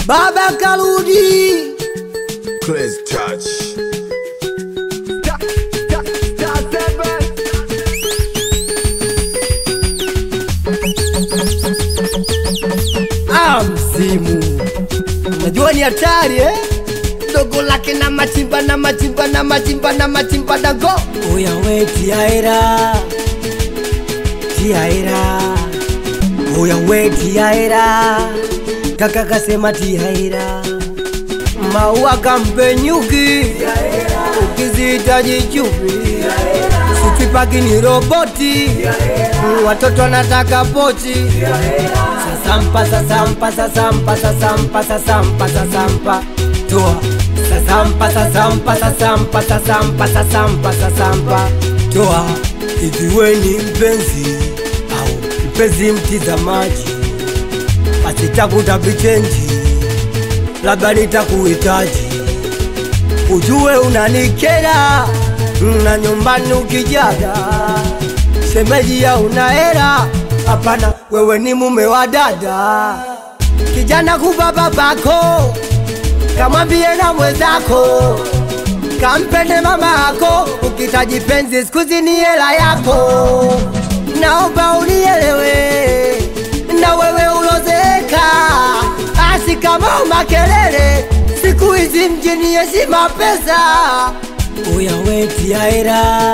Baba karudi, Crazy touch. ah, msimu unajua ni hatari eh? dogo lake na machimba na machimba na machimba na machimba dago oya we tiaera tiaera oya we tiaera kaka kasema tiaera maua kampe nyuki ukizihitaji chupi sipipaki ni roboti watoto wanataka pochi sasampa sasampa sasampa sasampa sasampa sasampa toa sasampa sasampa sasampa sasampa sasampa sasampa toa ikiwe ni mpenzi au mpenzi mtizamaji asitakuta vichenji labda nitakuhitaji ujue unanikera na nyumbani ukijaga shemeji ya una hera hapana wewe ni mume wa dada kijana kupa babako kamwambie na mwenzako kampende mama yako ukitaji penzi skuzi ni hela yako naomba unielewe na wewe ulozeeka asi kama makelele siku hizi mjini heshima pesa uya we tiaera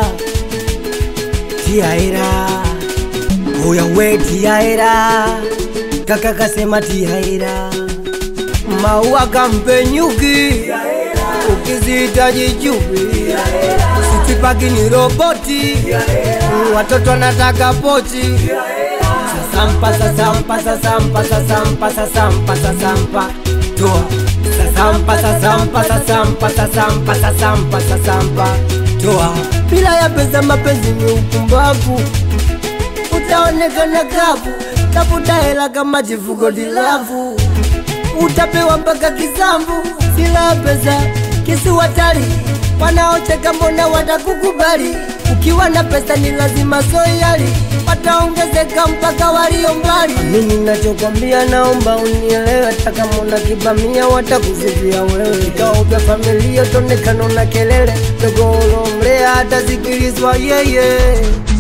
tiaera uya we tiaera kaka kasema tiaera maua kampe nyuki ukizihitaji chupi sitipaki ni roboti watoto wanataka pochi sasampa sasampa sasampa sasampa sasampa sasampa toa sasampa sasampa sasampa sasampa sasampa sasampa toa bila ya pesa mapenzi ni upumbavu utaonekana kavu tafuta hela kama jifuko dilavu utapewa mpaka kisambu sila pesa kisiwatali wanaocheka mbona watakukubali ukiwa na pesa ni lazima soyali wataongezeka mpaka walio mbali mimi nachokwambia naomba unielewe hata kama una kibamia watakuzivia wewe vikao vya familia tonekano na kelele dogolo mlea hatasikilizwa yeye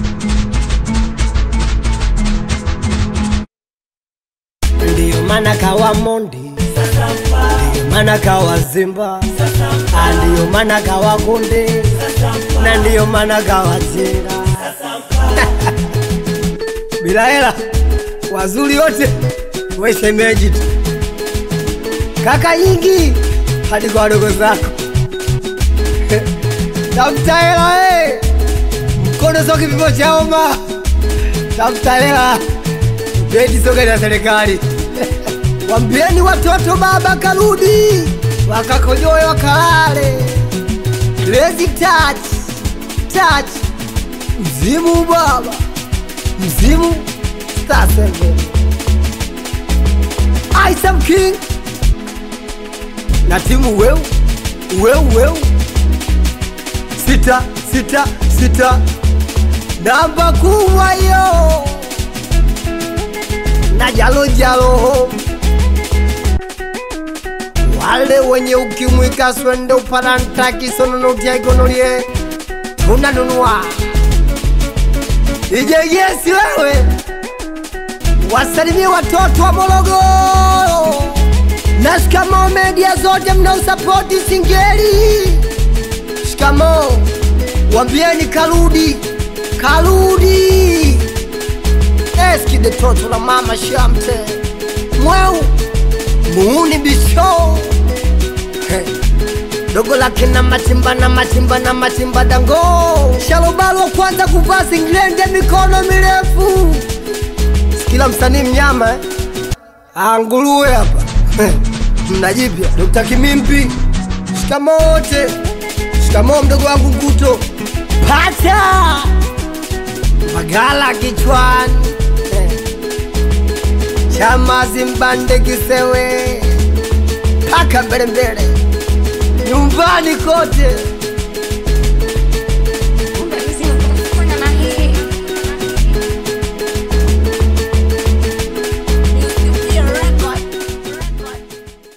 ndiyo maana kawa mondi ndiyo maana kawa zimba Ah, ndiyo maana kawa konde na ndiyo maana kawa chenga bila hela wazuri wote wesemeji tu kaka nyingi hadi kwa wadogo zako tafuta hela eh. mkono sio kipimo cha homa tafuta hela beti sio gari ya serikali wambieni watoto baba karudi wakakojoe wakalale Crazy touch touch mzimu baba mzimu Star Seven Isam King na timu weu weu weu sita sita sita namba kubwa hiyo na jalo jalo wale wenye ukimwi kaswende uparantaki sononotiaigonolie tunanunua ijegesi wewe wasalimie watoto wa Morogoro na shikamo media zote mnaosapoti Singeli. Shikamo, wambieni karudi, karudi. Eski de toto la mama Shamte mweu muuni bisho Hey. dogo lake na matimba na matimba na matimba dango shalobalo wa kwanza kuvaa singlende mikono mirefu kila msanii mnyama eh? Ah, nguruwe hapa mnajipya Dr. Kimimpi shikamoo wote shikamoo mdogo wangu Nguto pata magala kichwani eh. chama zimbande kisewe paka mbele mbele nyumbani kote